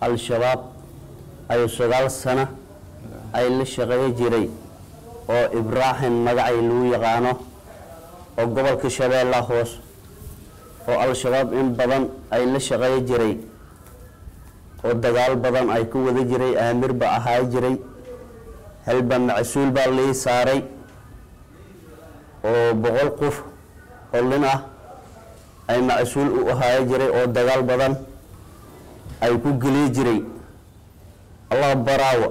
al-shabaab ay sagaal sano ay la shaqeeyo jiray oo ibraahim magacay lagu yaqaano oo gobolka shabeella hoos oo al-shabaab in badan ay la shaqeeyo jiray oo dagaal badan ay ku wada jiray aamir ba ahaa jiray halba macsuul baa lii saaray oo boqol qof oo lin ah ay macsuul u ahaayo jiray oo dagaal badan ay ku geliyi jiray allah baraawa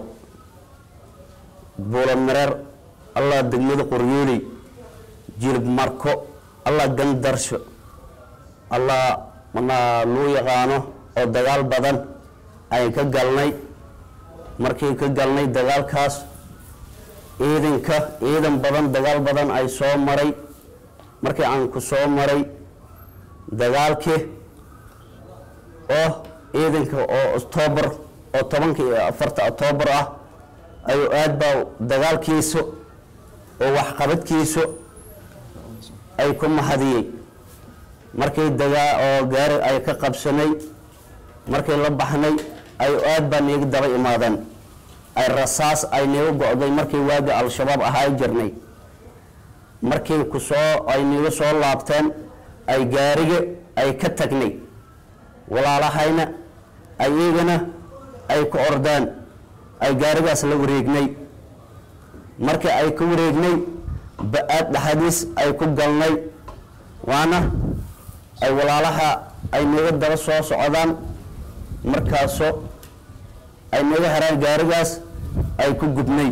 buula mareer allah degmada qoryooley jilib marko allah gandarsho allah manaa luu yaqaano oo dagaal badan ay ka galnay markii ka galnay dagaalkaas ciidanka ciidan badan dagaal badan ay soo maray markii aan ku soo maray dagaalkii oo ciidanka oo octoobar oo tobanka iyo afarta octoobar ah ayuu aad baa dagaalkiisa oo waxqabadkiisa ay ku mahadiyey markii dagaa oo gaari ay ka qabsanay markii la baxnay ayuu aad baa niiga daba imaadeen ay rasaas ay niiga go-day markii waagi al-shabaab ahaa jirnay markii ku soo ay niiga soo laabteen ay gaariga ay ka tagnay walaalahayna ay iyagana ay ku ordeen ay gaarigaas la wareegnay markii ay ka wareegnay ba-aad dhexadiis ay ku galnay waana ay walaalaha ay naga daba soo socdaan markaasoo ay naga heraan gaarigaas ay ku gubnay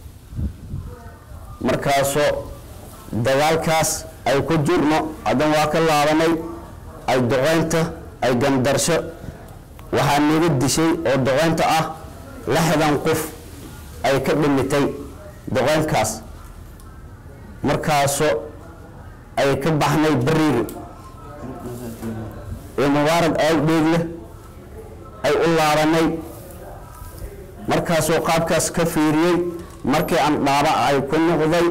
markaasoo dagaalkaas ay ku jirno haddana waa ka laabanay ay doqeynta ay gandarsho waxaa naga dishay oo doqeynta ah lixdan qof ay ka dhimitay doqeynkaas markaasoo ay ka baxnay bariiri ee mubaarag aagdheegle ay u laabanay markaasoo qaabkaas ka fiiriyey markii aan dhaaba ay ku noqday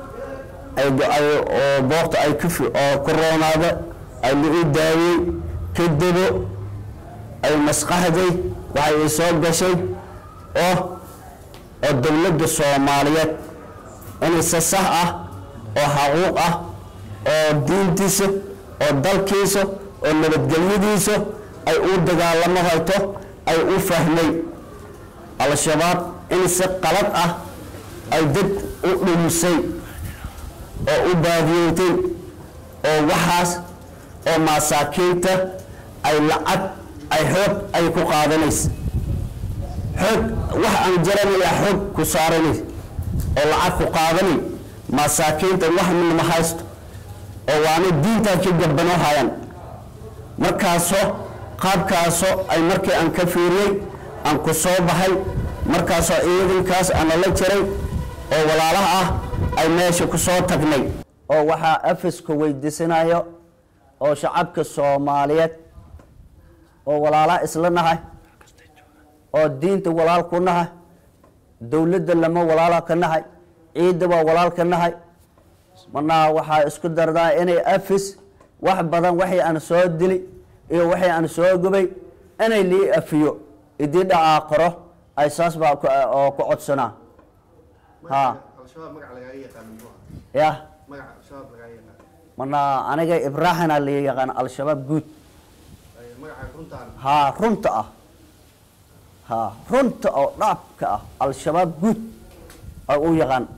oo boogta ay oo ku roonaada ay lagu daayey kadabo ay masqaxday waxay i soo gashay oo oo dowladda soomaaliyeed inay si sax ah oo xaquuq ah oo diintiisa oo dalkiisa oo nabadgelyadiisa ay u dagaalamo hayto ay u fahmay al-shabaab in si qalad ah ay dad u dhumisay oo u baadiyeetay oo waxaas oo masaakiinta ay lacag ay xoog ay ku qaadanaysa xoog wax aan jaranaya xoog ku saaranay oo lacag ku qaadanay masaakiinta wax minma haysto oo waana diintaa ka gabanoo hayaan markaasoo qaabkaasoo ay markii aan ka fiiriyey aan ku soo baxay markaasoo ciidankaas aan la jiray oo walaalaha ah ay meesha ku soo tagnay oo waxaa afiska weydiisanayo oo shacabka soomaaliyeed oo walaalaha isla nahay oo diinta walaal ku nahay dowladda lama walaala ka nahay ciidda waa walaal ka nahay marnaa waxaa isku dardaa inay afis wax badan waxay aan soo dili iyo waxay aan soo gubay inay lii afiyo idii dhacaa qoro ay saas baa oo ku codsanaa ha ya marnaa aniga ibraahina la yaqaan al-shabaab guud ha runta ah ha runta oo dhaabka ah al-shabaab guud ay u yaqaan